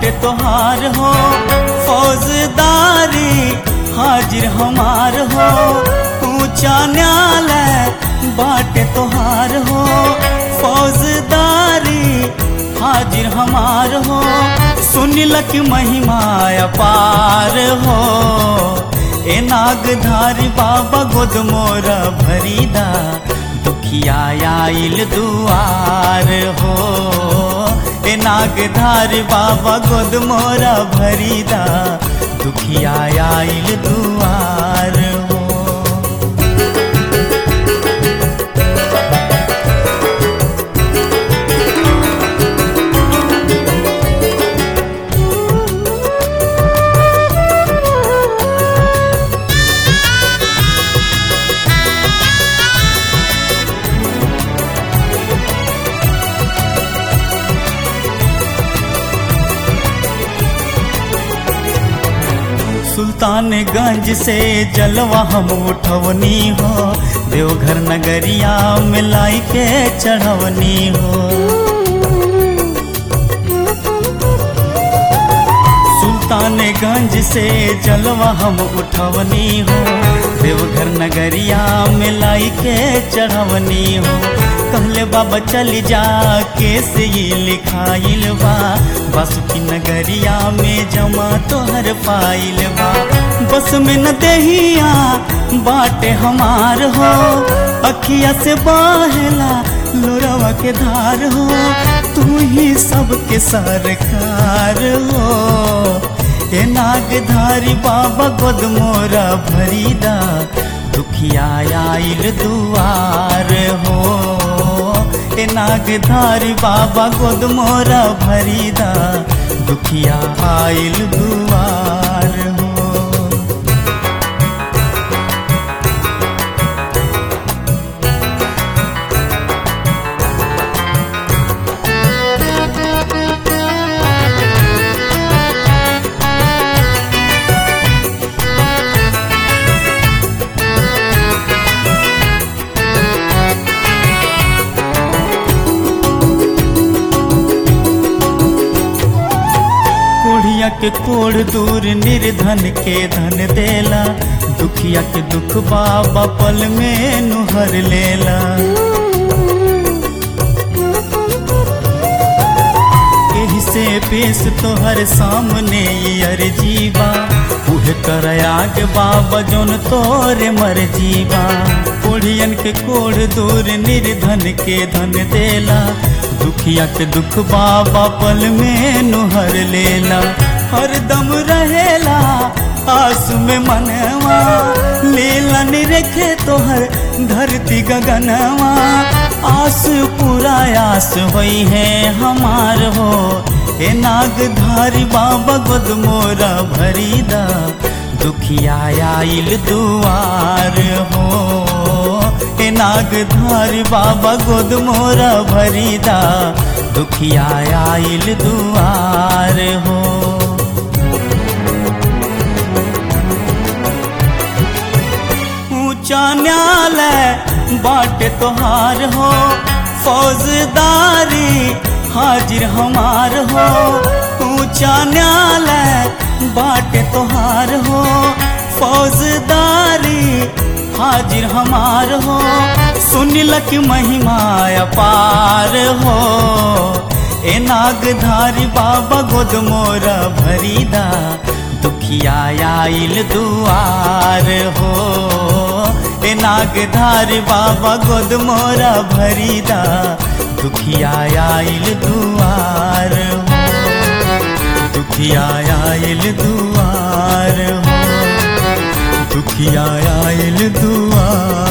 बाटे तोहार हो फौजदारी हाजिर हमार हो ऊंचा न्यायालय बाटे तोहार हो फौजदारी हाजिर हमार हो सुनिलक महिमा अपार हो ए नागधारी बाबा गोद मोरा भरीदा दुखिया आइल दुआर हो ए नागधारी बाबा गोद मोरा भरीदा दुखिया आइल दुआर हो सुल्तानगंज से जलवा हम उठवनी हो देवघर नगरिया में लाई के चढ़वनी हो सुल्तानगंज से जलवा हम उठवनी हो देवघर नगरिया में लाई के चढ़वनी हो कहले बाबा चल जा कैसे ये लिखाइल बा बासुकी नगरिया में जमा तोहर पाइल बा बस में न देहिया बाटे हमार हो अखिया से बहला लोरवा के धार हो तू ही सबके सरकार हो ए नागधारी बाबा गोद मोरा भरीदा दुखिया आइल दुआर हो ए नागधारी बाबा गोद मोरा भरीदा दुखिया आइल दुआर हो कोढ़िया के कोढ़ दूर निर्धन के धन देला दुखिया के दुख बाबा पल में नुहर लेला एही से पेश तोहर सामने अर जीवा उहे कर आगे बाबा जोन तोरे मर जीवा कोढ़ियन के कोढ़ दूर निर्धन के धन देला दुखिया के दुख बाबा पल में नुहर लेला हरदम रहेला आस में मनवा लीला निरखे तोहर धरती गगनवा आस पूरा आस होई है हमार हो ए नागधारी बाबा गोद मोरा भरीदा दुखिया आइल दुआर हो ए नागधारी बाबा गोद मोरा भरीदा दुखिया आइल दुआर हो ऊंचा न्यायालय बाटे तोहार हो फौजदारी हाजिर हमार हो ऊंचा न्यायालय बाटे तोहार हो फौजदारी हाजिर हमार हो सुनिलक महिमा अपार हो ए नागधारी बाबा गोद मोरा भरीदा दुखिया आइल दुआर हो ए नागधारी बाबा गोद मोरा भरीदा दुखिया आइल दुआर हो दुखिया आइल दुआर हो दुखिया आइल दुआर